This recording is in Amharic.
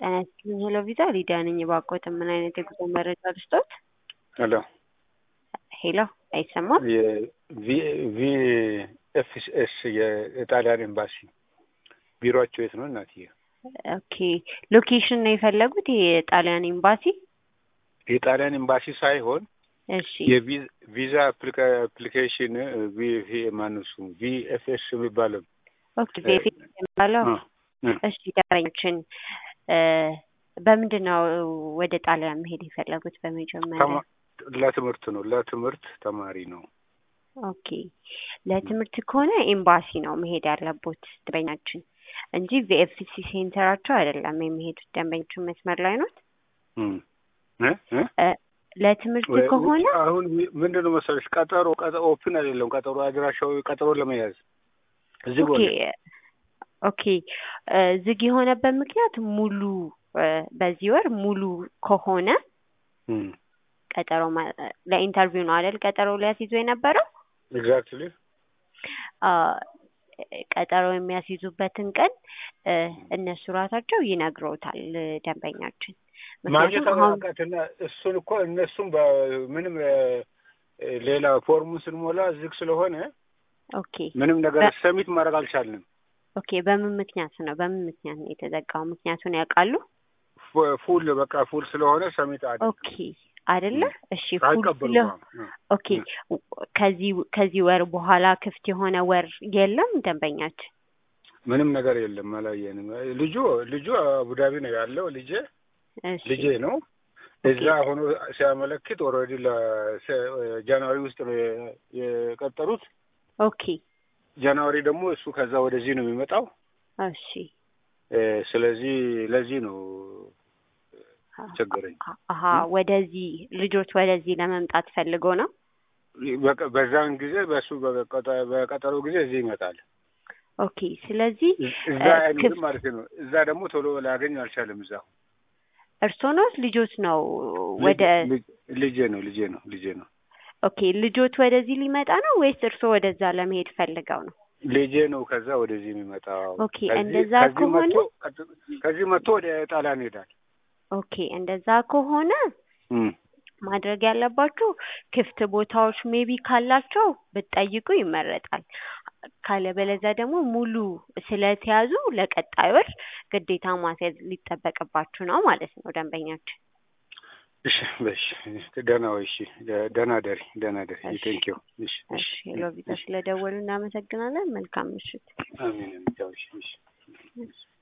ጤና ይስጥልኝ ሄሎ ቪዛ ሊዲያ ነኝ። እባክዎት ምን አይነት የጉዞ መረጃ ልስጥዎት? ሄሎ ሄሎ አይሰማም? ቪኤፍኤስ የጣሊያን ኤምባሲ ቢሮአቸው የት ነው እናትዬ? ኦኬ ሎኬሽን ነው የፈለጉት? የጣሊያን ኤምባሲ? የጣሊያን ኤምባሲ ሳይሆን እሺ የቪዛ አፕሊኬሽን ማነሱ ቪኤፍኤስ የሚባለው ኦኬ ቬሪፊኬሽን የሚባለው እሺ ደረኞችን በምንድን ነው ወደ ጣሊያን መሄድ የፈለጉት? በመጀመሪያ ለትምህርት ነው። ለትምህርት ተማሪ ነው። ኦኬ ለትምህርት ከሆነ ኤምባሲ ነው መሄድ ያለቦት ደንበኛችን እንጂ ቪኤፍሲ ሴንተራቸው አይደለም የሚሄዱት። ደንበኞችን መስመር ላይ ኖት። ለትምህርት ከሆነ አሁን ምንድን ነው መሰለሽ ቀጠሮ ቀጠሮ ኦፕን አይደለም። ቀጠሮ አድራሻው ቀጠሮ ለመያዝ እዚህ ኦኬ ኦኬ ዝግ የሆነበት ምክንያት ሙሉ በዚህ ወር ሙሉ ከሆነ ቀጠሮ ለኢንተርቪው ነው አይደል? ቀጠሮ ሊያስይዙ የነበረው ኤግዛክትሊ ቀጠሮ የሚያስይዙበትን ቀን እነሱ ራሳቸው ይነግረውታል ደንበኛችን። ማግኘት አቃትና እሱን እኮ እነሱም ምንም ሌላ ፎርሙን ስንሞላ ዝግ ስለሆነ ኦኬ ምንም ነገር ሰሚት ማድረግ አልቻልንም። ኦኬ በምን ምክንያት ነው በምን ምክንያት ነው የተዘጋው? ምክንያቱን ያውቃሉ? ፉል በቃ ፉል ስለሆነ ሰሚት አለ ኦኬ አይደለ? እሺ ፉል ስለ ኦኬ ከዚህ ከዚህ ወር በኋላ ክፍት የሆነ ወር የለም ደንበኛችን? ምንም ነገር የለም፣ አላየንም። ልጁ ልጁ አቡዳቢ ነው ያለው ልጄ ልጄ ነው እዛ ሆኖ ሲያመለክት ኦልሬዲ ለጃንዋሪ ውስጥ ነው የቀጠሩት። ኦኬ ጃንዋሪ ደግሞ እሱ ከዛ ወደዚህ ነው የሚመጣው። እሺ ስለዚህ ለዚህ ነው ቸገረኝ። አሀ ወደዚህ ልጆች ወደዚህ ለመምጣት ፈልጎ ነው። በዛን ጊዜ በእሱ በቀጠሮ ጊዜ እዚህ ይመጣል። ኦኬ ስለዚህ እዛ አይኖርም ማለት ነው። እዛ ደግሞ ቶሎ ላገኝ አልቻለም። እዛ እርሶ ነው ልጆች ነው ወደ ልጄ ነው ልጄ ነው ልጄ ነው። ኦኬ ልጆች ወደዚህ ሊመጣ ነው ወይስ እርሶ ወደዛ ለመሄድ ፈልገው ነው? ልጄ ነው ከዛ ወደዚህ የሚመጣው። ኦኬ እንደዛ ከሆነ ከዚህ መጥቶ ወደ ጣሊያን ይሄዳል። ኦኬ እንደዛ ከሆነ ማድረግ ያለባችሁ ክፍት ቦታዎች ሜቢ ካላቸው ብትጠይቁ ይመረጣል። ካለበለዚያ ደግሞ ሙሉ ስለተያዙ ለቀጣይ ወር ግዴታ ማስያዝ ሊጠበቅባችሁ ነው ማለት ነው ደንበኛችን። እሺ በሽ ደህና ወይ እሺ ደህና ደሪ ደህና ደሪ ቴንክ ዩ እሺ እሺ ሄሎ ቪዛ ስለደወሉ እናመሰግናለን መልካም ምሽት አሜን እሺ